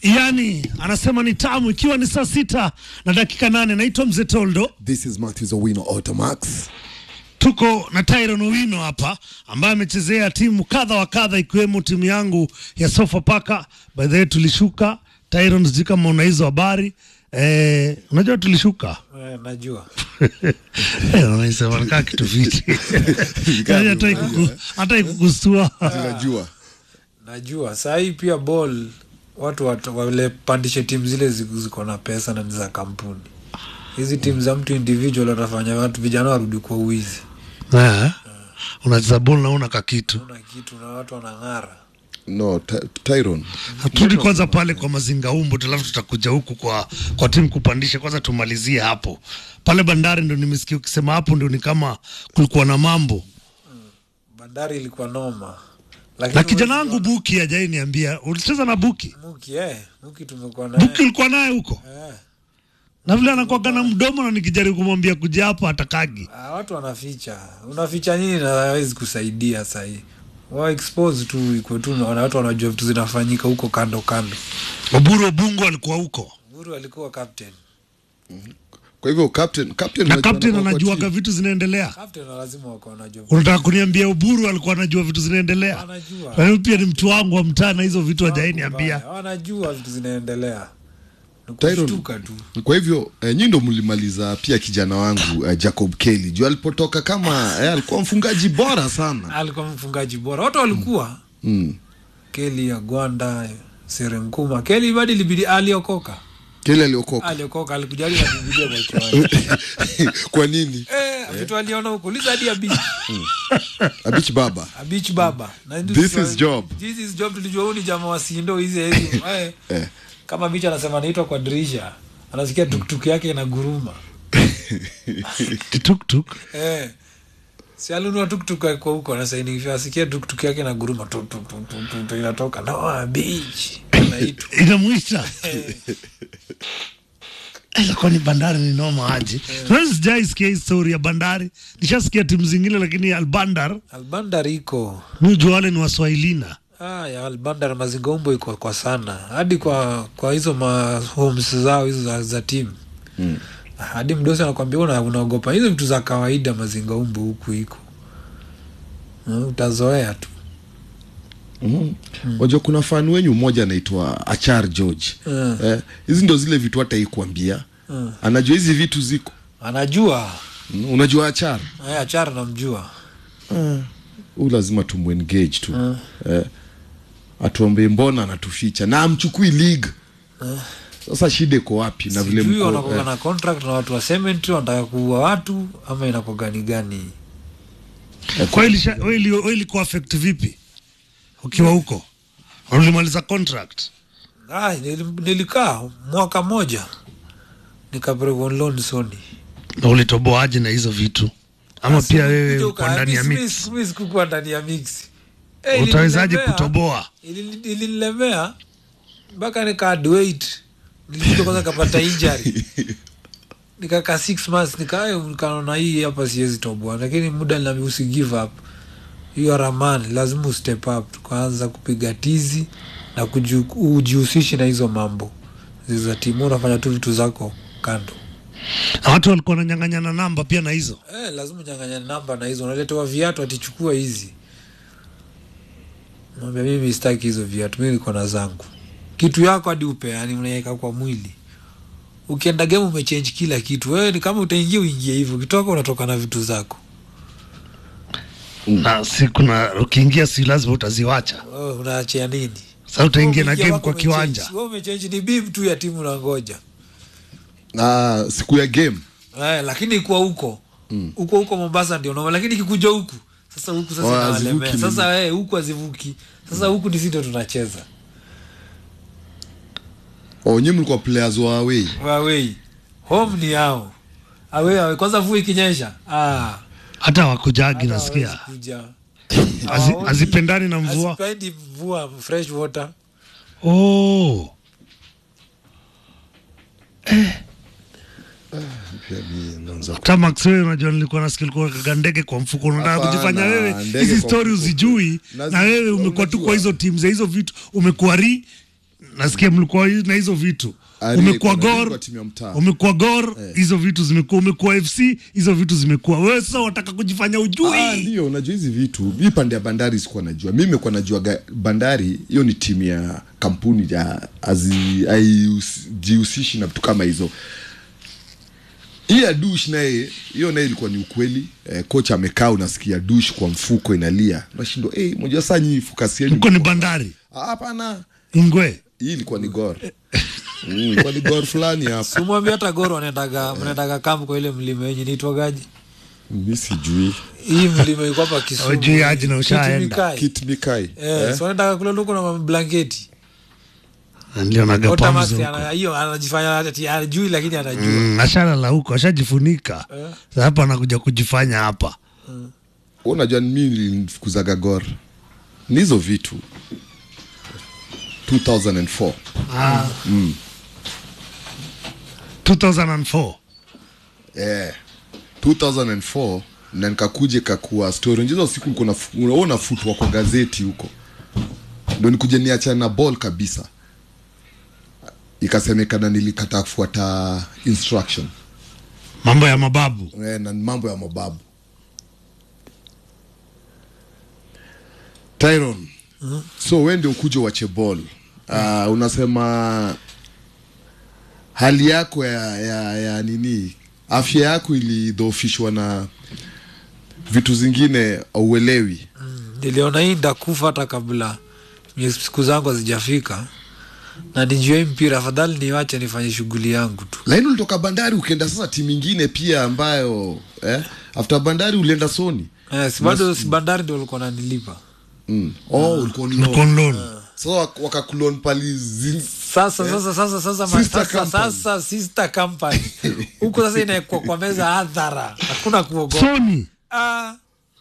yani anasema ni tamu, ikiwa ni saa sita na dakika nane. Naitwa Mzee Toldo, This is Matthews Owino Automax. tuko na Tyron Owino hapa ambaye amechezea timu kadha wa kadha ikiwemo timu yangu ya Sofapaka. By the way tulishuka. Tyron, sijui kama una hizo habari eh, unajua tulishuka Eh, najua Eh, unaisema nikaa kitu viti Yaani hata ikuku- hata ikukustua Tunajua. najua saa hii pia ball watu wat- walepandishe timu zile ziko ziko na pesa na ni za kampuni hizi timu za mtu individual watafanya watu vijana warudi kwa uwizi Eh, unacheza bol nauna kakitu una kitu na watu wanang'ara No, Ty- Tyron. turudi kwanza pale kwa mazinga umbo alafu tutakuja huku kwa kwa timu kupandisha kwanza tumalizie hapo pale bandari ndo nimesikia ukisema hapo ndo ni kama kulikuwa na mambo bandari ilikuwa noma Lakini na kijana huwezi wangu buki ajai niambia ulicheza na buki ona- muki eh, muki tumekuwa naye buki ulikuwa naye huko eh. na vile anakuaga na mdomo na nikijaribu kumwambia kuja hapo atakagi Ah, watu wanaficha unaficha nini na hawezi kusaidia sahii wa expose tu iko tu na watu wanajua vitu zinafanyika huko kando kando oburu obungu alikuwa huko Uhuru alikuwa captain Kwa hivyo captain, captain na unajua captain anakuwa kwa anajuaga team. vitu zinaendelea captain lazima wako wanajua unataka kuniambia uburu alikuwa anajua vitu zinaendelea Anajua. Na mimi pia ni mtu wangu wa mtaa na hizo vitu hajai niambia Mbaya, wanajua vitu zinaendelea Ni Tyron. kushtuka tu Kwa hivyo eh, nyi ndo mlimaliza pia kijana wangu eh, Jacob Kelly juu alipotoka kama eh, alikuwa mfungaji bora sana. alikuwa mfungaji bora wote walikuwa Mm. keli agwanda serenkuma keli badi libidi aliokoka Kelly aliokoka. aliokoka alikujali na bibilia kwa kiwanja Kwa nini? eh vitu aliona huko liza hadi abich Abich baba. abich baba na ndio This tulijua- is job. this is job tulijua huyu ni jamaa wa sindo hizi hizi eh Eh. kama bicha anasema anaitwa kwa dirisha anasikia tuktuk yake inaguruma kituktuk Eh. Si alinunua tuktuk kwa huko anasainifia asikia tuktuk yake na guruma tu, tu, tu, tu, tu, tu, inatoka Noah Beach inaitwa inamwita ilikuwa ni bandari ni noma aje yeah. sijaisikia hii story ya bandari nishasikia timu zingine lakini albandar Albandar iko mujua wale ni waswahilina ah, ya Albandar mazingombo iko kwa sana hadi kwa kwa hizo ma homes zao hizo za, za timu Mm. hadi mdosi anakwambia una, unaogopa hizo vitu za kawaida mazingaumbo huku iko Mm, utazoea tu Mm. Wajua kuna fan wenyu mmoja anaitwa Achar George. Mm. Eh, hizi ndo zile vitu hata ikuambia. Mm. Anajua hizi vitu ziko. anajua Mm. Unajua Achar? Eh, achara namjua Huyu lazima tumwengage tu. Eh, atuambie mbona anatuficha na amchukui league. Sasa shida iko wapi na vile sijui mko wanakoga eh, na contract na watu wa cement wanataka kuua watu ama inakogani gani kwa hiyo ilisha- wewe ili- wewe ilikuwa affect vipi ukiwa huko ulimaliza contract ah, nili- nilikaa mwaka moja nikapelekwa loan Sony na ulitoboaje na hizo vitu ama pia wewe uko ndani ya mix mi sikukuwa ndani ya mix Eh, utawezaje ilinilemea- kutoboa ilini- ilinilemea mpaka nikaadwait nilikuja kwanza kapata injury nikakaa six months nika nikaona hii hapa siwezi toboa lakini muda nami usi give up hiyo ramani lazima ustep up tukaanza kupiga tizi na kuju- ujihusishi na hizo mambo za timu unafanya tu vitu zako kando na watu walikuwa wananyang'anyana namba pia na hizo eh, lazima unyang'anya namba na hizo unaletewa viatu atichukua hizi naambia mimi sitaki hizo viatu mi niko na zangu kitu yako hadi upeani unaweka kwa mwili ukienda game umechange kila kitu wewe ni kama utaingia uingie hivyo ukitoka unatoka na vitu zako na si kuna ukiingia si lazima utaziwacha wewe unaachia nini sasa utaingia na Wewe game wako kwa umechange. kiwanja Wewe umechange ni bib tu ya timu unangoja ah, siku ya game. eh, lakini ikuwa huko huko huko Mombasa ndio noma, lakini kikuja huku sasa huku sasa Oh, inawalemea hazivuki sasa eh, huku hazivuki sasa huku ni sisi tunacheza Oh, nyinyi mlikuwa players wa away. away home ni yao away away kwanza mvua ikinyesha ah hata wakujagi hata nasikia hawezi kuja. Hazi- Hawaoni- hazipendani na mvua hazipendi mvua fresh water oh. Pia mimi naanza hata Max wewe unajua nilikuwa nasikia ulikuwa kaga ndege kwa mfuko unataka Hapana, kujifanya wewe ndege hizi kwa story mfuko. uzijui Nazi- na wewe umekuwa tu unajua. kwa hizo timu za hizo vitu umekuwa ri nasikia mlikuwa na hizo vitu Ari umekuwa iko na gor ligi wa timu ya mtaa. umekuwa gor hizo vitu zimekuwa umekuwa fc hizo vitu zimekuwa wewe sasa wataka kujifanya ujui Ah, ndio unajua hizi vitu mi pande ya bandari sikuwa najua mi mekuwa najua ga- bandari hiyo ni timu ya kampuni ya azi- haijihusishi na vitu kama hizo hii ya dush naye hiyo naye ilikuwa ni ukweli eh, kocha amekaa unasikia dush kwa mfuko inalia nashindwa hey, moja saa nyii fukasi yenu mko ni bandari Ah, hapana ingwe hii ilikuwa ni gor mm, ilikuwa ni gor fulani hapa simwambia hata goro wanaendaga mnaendaga kampu kwa ile mlima yenye naitwagaji mi sijui hii mlima iko hapa Kisumu. Hujui aje na ushaenda. Kitimikai. kit mikai Eh, so wanaendaga kule huko na mablanketi ndio nagapamzo Otamax huko ana- hiyo anajifanya ati ajui lakini anajua Mm, ashalala huko ashajifunika Sasa hapa anakuja kujifanya hapa Wewe unajua mi nilifukuzaga gor ni hizo vitu 2004 2004 eh 2004 na nikakuja kakuwa story hizo siku niko na unaona futwa kwa gazeti huko ndo nikuje niachana na ball kabisa ikasemekana nilikata kufuata instruction mambo ya mababu eh, na mambo ya mababu Tyron so we ndio ukuja uache ball uh, unasema hali yako ya, ya, ya nini afya yako ilidhoofishwa na vitu zingine auelewi niliona hii ndakufa hata kabla miezi- siku zangu hazijafika na nijue hii mpira afadhali niwache nifanye shughuli yangu tu lakini ulitoka bandari ukienda sasa timu ingine pia ambayo eh, after bandari ulienda soni eh, si bado si bandari ndio ulikuwa nanilipa mm. oh, ulikuwa ni loan. konlon so wak- wakakulon pali zi- sasa sasa sasa sasa ma- Sister sasa company. sasa sister company huko sasa inaekwa kwa meza hadhara hakuna kuogopa soni Ah.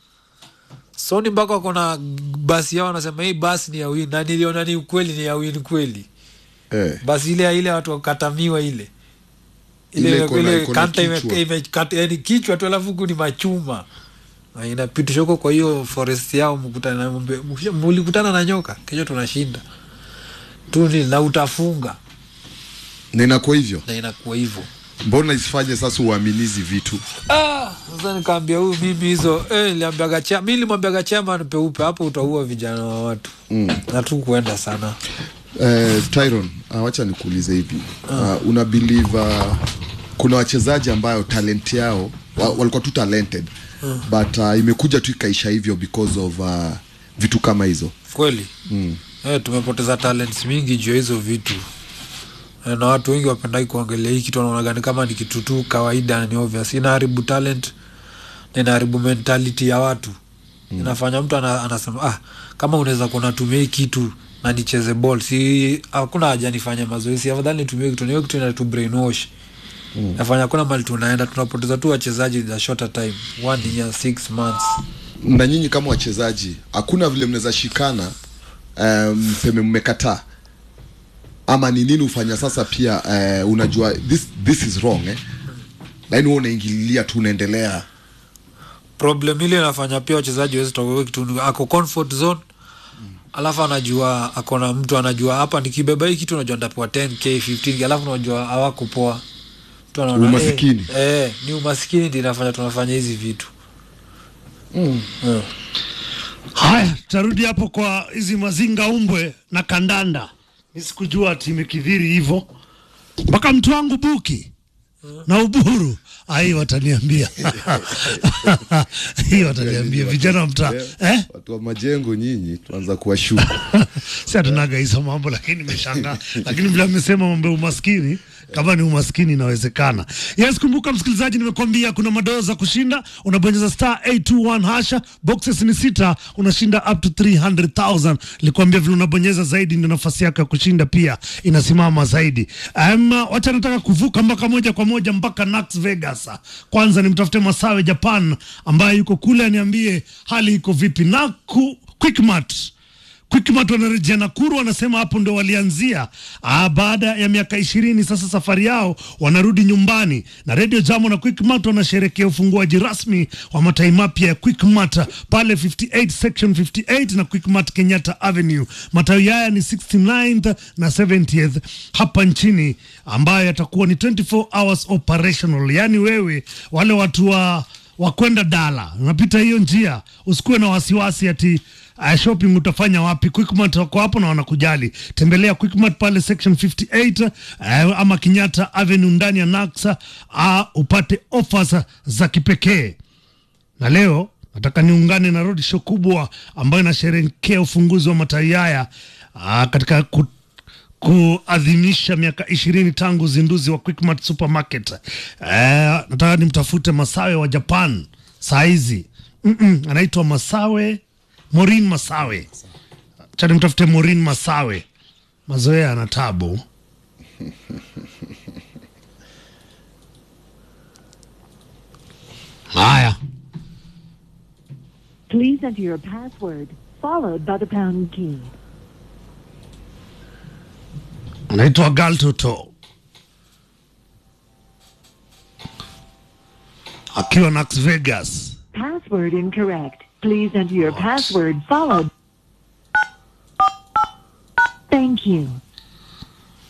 soni mpaka wako na basi yao wanasema hii basi ni ya win na niliona ni ukweli ni ya win kweli eh. basi ile ya ile watu wakatamiwa ile Ile ile iko na- ile iko na kanta ime- kichwa. imekata- yani kichwa tu alafu huku ni machuma Na inapitishwa huko kwa hiyo forest yao mkutana na mbe- mkisha- mulikutana na nyoka kesho tunashinda tu ni na utafunga na inakuwa hivyo na inakuwa hivyo mbona isifanye sasa uaminizi vitu Ah, sasa nikaambia huyu mimi hizo eh, niliambiaga cha mi nilimwambiaga chairman peupe hapo utaua vijana wa watu mm. na tu kuenda sana eh, Tyron uh, wacha nikuulize hivi uh, una believe uh, kuna wachezaji ambayo talent yao wa, walikuwa tu talented but uh, imekuja tu ikaisha hivyo because of uh, vitu kama hizo kweli mm. eh, tumepoteza talents mingi juu ya hizo vitu eh, na watu wengi wapendai kuangalia hii kitu wanaonaga ni kama ni kitu tu kawaida na ni obvious inaharibu talent na inaharibu mentality ya watu mm. inafanya mtu ana, anasema ah, kama unaweza kuwa natumia hii kitu na nicheze ball si hakuna haja nifanye mazoezi afadhali nitumie kitu na hiyo kitu inatu brainwash mm. nafanya hakuna mali tunaenda tunapoteza tu wachezaji in a shorter time one year six months na nyinyi kama wachezaji hakuna vile mnaweza shikana eh, mseme mmekataa ama ni nini ufanya sasa pia eh, unajua this, this is wrong eh? lakini wewe unaingililia tu unaendelea problem ile inafanya pia wachezaji wezi toka kitu ako comfort zone alafu anajua akona mtu anajua hapa nikibeba hii kitu unajua ndapewa 10k 15k alafu unajua hawakupoa Mtu anaona, Umasikini. eh, eh, ni umaskini ndi inafanya tunafanya hizi vitu mm. Eh. haya tutarudi hapo kwa hizi mazinga umbwe na kandanda mi sikujua ati imekidhiri hivyo mpaka mtu wangu buki na uburu ai wataniambia hii wataniambia vijana wa mtaa eh? watu wa majengo nyinyi tuanza kuwashuku si hatunaga hizo mambo lakini nimeshangaa lakini vile amesema mambo ya umaskini kama ni umaskini inawezekana yes kumbuka msikilizaji nimekuambia kuna madoo za kushinda unabonyeza star 821 hasha boxes ni sita unashinda up to 300000 nilikwambia vile unabonyeza zaidi ndio nafasi yako ya kushinda pia inasimama zaidi um, wacha nataka kuvuka mpaka moja kwa moja mpaka Las Vegas kwanza nimtafute Masawe Japan ambaye yuko kule aniambie hali iko vipi na ku, Quickmart Quickmart wanarejea Nakuru, wanasema hapo ndo walianzia ah, baada ya miaka ishirini. Sasa safari yao wanarudi nyumbani, na Radio Jamo na Quickmart wanasherekea ufunguaji rasmi wa matai mapya ya Quickmart pale 58 section 58 na Quickmart Kenyatta Avenue. Matawi haya ni 69th na 70th hapa nchini, ambayo yatakuwa ni 24 hours operational, yaani wewe wale watu wa wakwenda dala unapita hiyo njia, usikuwe na wasiwasi ati uh, shopping utafanya wapi. Quickmart wako hapo na wanakujali. Tembelea Quickmart pale section 58 uh, ama Kenyatta Avenue ndani ya Naksa uh, upate offers za kipekee. Na leo nataka niungane na road show kubwa ambayo inasherehekea ufunguzi wa matawi haya uh, katika ku, kuadhimisha miaka ishirini tangu uzinduzi wa Quickmart Supermarket. Eh, nataka nimtafute Masawe wa Japan saa hizi mm -mm, anaitwa Masawe Morin Masawe, cha nimtafute Morin Masawe. Mazoea ana tabu. Haya, Please enter your password, followed by the pound key. anaitwa Galtoto akiwa Las Vegas. Password incorrect. Please enter your password, followed. Thank you.